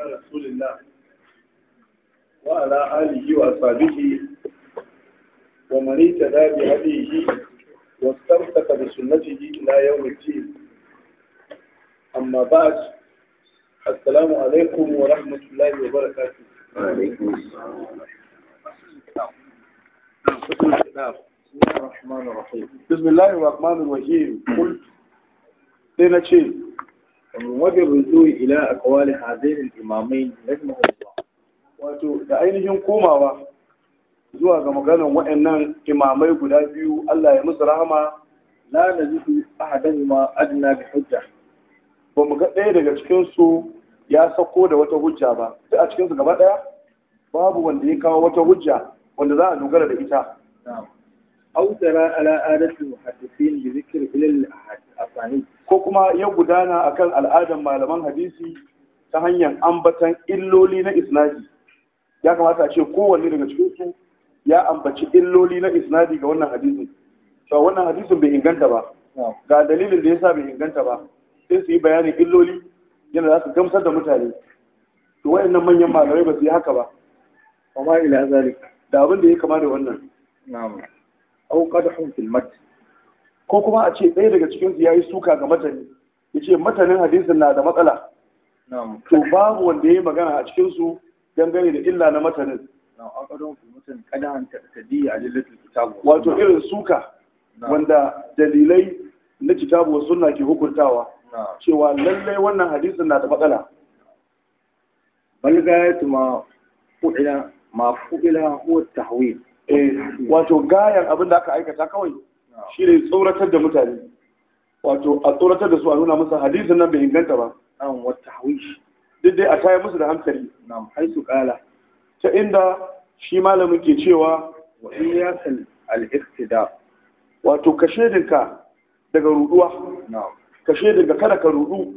رسول الله وعلى آله وأصحابه ومن اهتدى بهديه واستمسك بسنته إلى يوم الدين أما بعد السلام عليكم ورحمة الله وبركاته وعليكم السلام بسم الله الرحمن الرحيم بسم الله الرحمن الرحيم قلت لنا شيء ومن الرجوع إلى أقوال هذين الإمامين رحمه الله wato da ainihin komawa zuwa ga maganar waɗannan imamai guda biyu Allah ya musu rahama لا نجد أحدهما أدنى بحجة ba mu ga ɗaya daga cikinsu ya sako da wata hujja ba sai a cikinsu gaba ɗaya babu wanda ya kawo wata hujja wanda za a dogara da ita نعم أو ترى على عادة المحدثين بذكر إلى الأسانيد ko kuma ya gudana akan al'adar malaman hadisi ta hanyar ambatan illoli na isnadi ya kamata a ce kowanne daga cikinsu ya ambaci illoli na isnadi ga wannan hadisin to wannan hadisin bai inganta ba نعم ga dalilin da yasa bai inganta ba sai su yi bayanin illoli yana za su gamsar da mutane to wayannan manyan malamai ba su yi haka ba وما إلى ذلك da abin da ya kama da wannan نعم أو قدح في المد ko kuma a ce ɗaya daga cikinsu ya yi suka ga matani ya ce matanin hadisin na da matsala نعم to babu wanda ya yi magana a cikinsu dangane da illa na matanin نعم أو قدح في المتن قدحا تأتدي أدلة الكتاب wato irin suka نعم wanda dalilai na kitabu wa sunna ke hukuntawa نعم cewa lallai wannan hadisin na da matsala بل غاية ما فعل ما فعل هو التحويل eh wato gayan abin da aka aikata kawai نعم shine tsoratar da mutane wato a tsoratar da su a nuna musu hadisin nan bai inganta ba نعم والتحويش duk dai a tayar musu da hankali نعم حيث قال ta inda shi malamin ke cewa وإياك الاقتداء wato ka shedinka daga ruduwa نعم ka shedinka kada ka rudu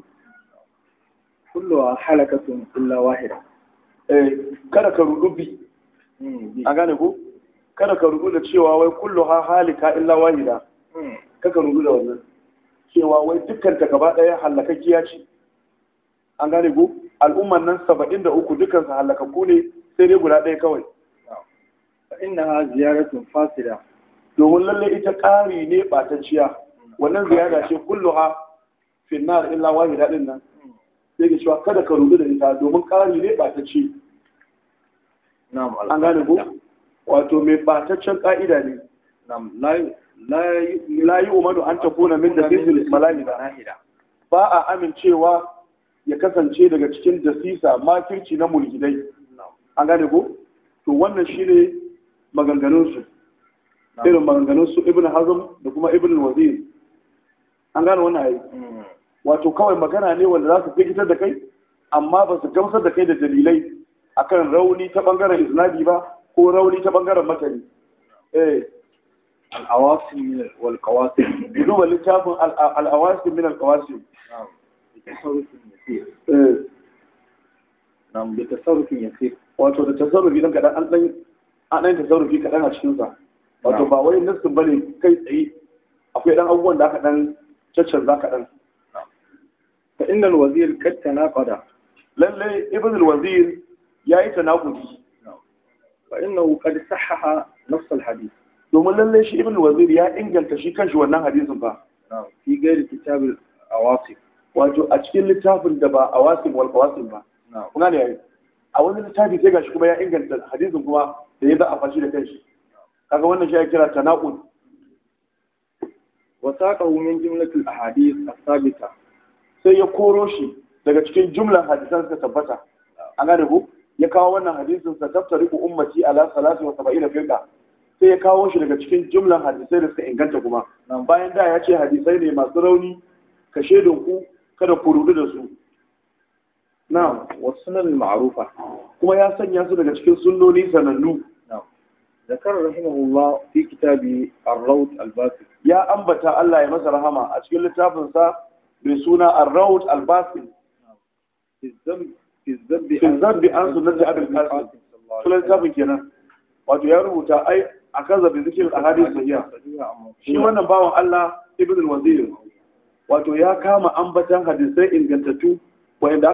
كلها حلقة إلا واحدة eh, kada ka rudu bi a gane ku kada ka rudu da cewa wai kullu ha halika illa wahida kaka rudu da wannan cewa wai dukkan ta gaba daya halakakkiya ce an gane ku al'umman nan 73 dukkan su halakakku ne sai dai guda ɗaya kawai فإنها زيارة فاسدة domin lalle ita ƙari ne ɓatacciya wannan ziyara ce kullu ha finnar illa wahida din nan sai ke cewa kada ka rudu da ita domin ƙari ne ɓatacce نعم an gane ku wato mai ɓataccen ƙa'ida ne نعم لا لا ي- la yi umaru an ta kuna min da bizil mala'ida ملاحدة ba a amincewa ya kasance daga cikin dasisa makirci na mulkidai نعم an gane ko to wannan shine maganganunsu irin maganganunsu ibn hazm da kuma ibn wazir an gane wannan ayi مم. wato kawai magana ne wanda za su fitar da kai amma ba su gamsar da kai da dalilai akan rauni ta bangaren isnadi ba ko rauni ta bangaren matani eh العواصم من- والقواسم duba littafin al- al-awasim min al-qawasim نعم بتصرف يسير eh نعم بتصرف يسير wato da tasarrufi dan kadan an dan an dan tasarrufi kadan a cikin sa wato Na'am. ba wai nassin bane kai tsaye akwai dan abubuwan da aka dan caccanza kadan فإن الوزير قد تناقض lalle ibn al-wazir yayi tanakudi نعم فإنه قد صحح نص الحديث domin lalle shi ibn al-wazir ya inganta shi kanshi wannan hadisin fa نعم في غير كتاب العواصم wato a cikin littafin da ba a wasim wal qawasim ba نعم kun gane yayi a wani littafi sai gashi kuma ya inganta hadisin kuma da ya za a fashi da kanshi kaga wannan shi ya kira tanaqud وساقه من جملة الأحاديث الثابتة sai ya koro shi daga cikin jumlan hadisan suka tabbata an gane ku ya kawo wannan hadisin sa taftari ku ummati ala salati wa sab'ina firqa sai ya kawo shi daga cikin jumlan hadisai da suka inganta kuma نعم bayan da ya ce hadisai ne masu rauni ka shaidon ku kada ku rudu da su na'am والسنن المعروفة kuma ya sanya su daga cikin sunnoni sanannu نعم ذكر رحمه الله في كتابه الروض الباسل ya ambata Allah ya masa rahama a cikin littafinsa mai suna ar-rawd al-basil في الذنب في الذنب في الذنب عن سنة أبي القاسم. sunan littafin kenan wato ya rubuta ai a kan zabi zikirin ahadith sahiha shi wannan bawan Allah ibn al-wazir wato ya kama ambatan hadisai ingantattu wanda